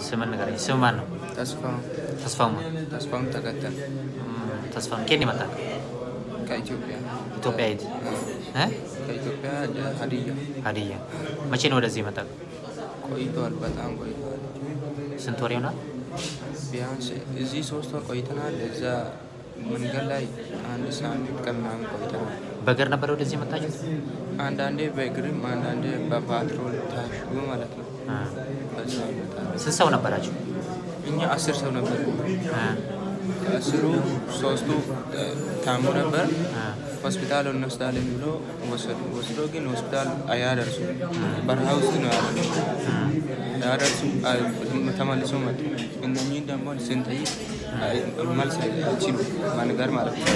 ስምን ንገረኝ። ስም ማን ነው? ተስፋው ተስፋማ ተስፋውን ተከተል ተስፋ ኬን ይመጣል? ከኢትዮጵያ ኢትዮጵያ የት? እ? ከኢትዮጵያ ወደ ሀዲያ ሀዲያ። መቼ ነው ወደዚህ ይመጣል? ቆይተዋል። በጣም ቆይተዋል። ስንት ወር ይሆናል? ቢያንስ እዚህ ሶስት ወር ቆይተናል። እዛ መንገድ ላይ አንድ ሳምንት ከምናምን ቆይተናል። በእግር ነበር ወደዚህ የመጣችሁት? አንዳንዴ በእግርም አንዳንዴ በፓትሮል ታሽጎ ማለት ነው። እ። በዛ ይመጣል። ስንት ሰው ነበራችሁ? እኛ አስር ሰው ነበር። እ። ከአስሩ ሶስቱ እ፣ ታሙ ነበር። እ። ሆስፒታል እንወስዳለን ብሎ ወሰዱ። ወስዶ ግን ሆስፒታል አያደርሱ በረሃ ውስጥ ነው ያለ ያደርሱ ተመልሶ መጡ። እነኚህን ደግሞ ስንጠይቅ አይ- መልስ አይችሉ መንገር ማለት ነው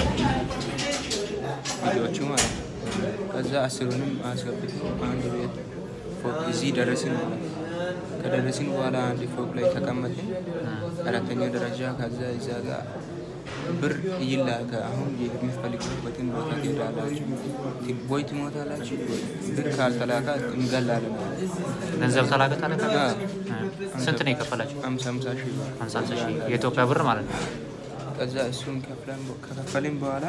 ልጆቹ ማለት ነው። ከዛ አስሩንም አስገብቶ አንድ ቤት ፎቅ እዚህ ደረስን ማለት ነው። ከደረስን በኋላ አንድ ፎቅ ላይ ተቀመጥን። አራተኛ ደረጃ ከዛ እዛ ጋር ብር ይላከ አሁን የሚፈልጉበትን ቦታ ትሄዳላችሁ፣ ወይ ትሞታላችሁ፣ ብር ካልተላከ እንገላለን። ገንዘብ ተላከ ተላከ? አዎ። እ። ስንት ነው የከፈላችሁ? አምሳ አምሳ ሺህ ብር። ሀምሳ ሺህ የኢትዮጵያ ብር ማለት ነው። ከዛ እሱን ከፍለን ከከፈልን በኋላ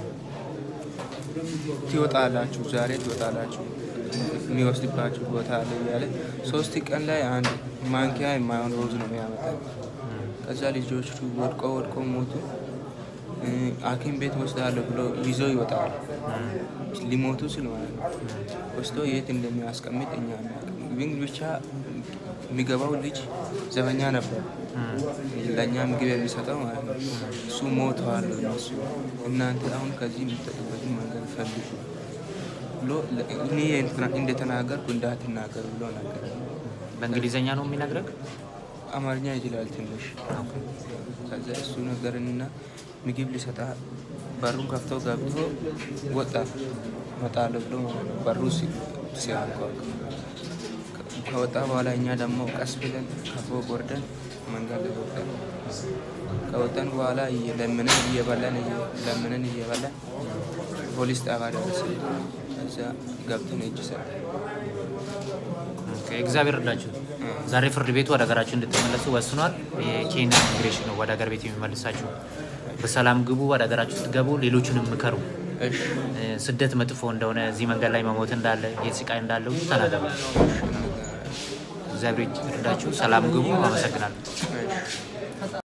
ትወጣላችሁ፣ ዛሬ ትወጣላችሁ፣ የሚወስድባችሁ ቦታ አለ እያለ ሶስት ቀን ላይ አንድ ማንኪያ የማይሆን ሮዝ ነው የሚያመጣው። ከዛ ልጆቹ ወድቆ ወድቆ ሞቱ። እ፣ ሐኪም ቤት ወስዳለሁ ብሎ ይዞ ይወጣል። ሊሞቱ ስል ማለት ነው። ወስዶ የት እንደሚያስቀምጥ እኛ አናውቅም። ግን ብቻ የሚገባው ልጅ ዘበኛ ነበር፣ ለእኛ ምግብ የሚሰጠው ማለት ነው። እሱ ሞተዋል። እነሱ እናንተ አሁን ከዚህ የምትጠጡበትን መንገድ ፈልጉ ብሎ ለ- እኔ እንደተናገርኩ እንዳትናገር ብሎ ነገር በእንግሊዝኛ ነው የሚነግረግ? አማርኛ ይችላል ትንሽ። ከዛ እሱ ነገርንና ምግብ ሊሰጣ በሩን ከፍቶ ገብቶ ወጣ መጣለሁ ብሎ ማለት ነው። በሩ ሲ- ሲያንኳኳ ከወጣ በኋላ እኛ ደግሞ ቀስ ብለን ከፎቅ ወርደን መንገድ ላይ ወጣን። ከወጣን በኋላ እየለምነን እየበላን እየለምነን እየበላን ፖሊስ ጣቢያ ደረስን። ከዛ ገብተን እጅ ሰጠን። ኦኬ፣ እግዚአብሔር እርዳችሁ። ዛሬ ፍርድ ቤቱ ወደ ሀገራችሁ እንድትመለሱ ወስኗል። የኬንያ ኢሚግሬሽን ነው ወደ ሀገር ቤት የሚመልሳችሁ። በሰላም ግቡ፣ ወደ ሀገራችሁ ስትገቡ ሌሎቹንም ምከሩ። እሺ እ፣ ስደት መጥፎ እንደሆነ፣ እዚህ መንገድ ላይ መሞት እንዳለ፣ የስቃይ እንዳለ ሁሉ ተናገሩ። እግዚአብሔር ይርዳችሁ። ሰላም ግቡ። አመሰግናለሁ። እሺ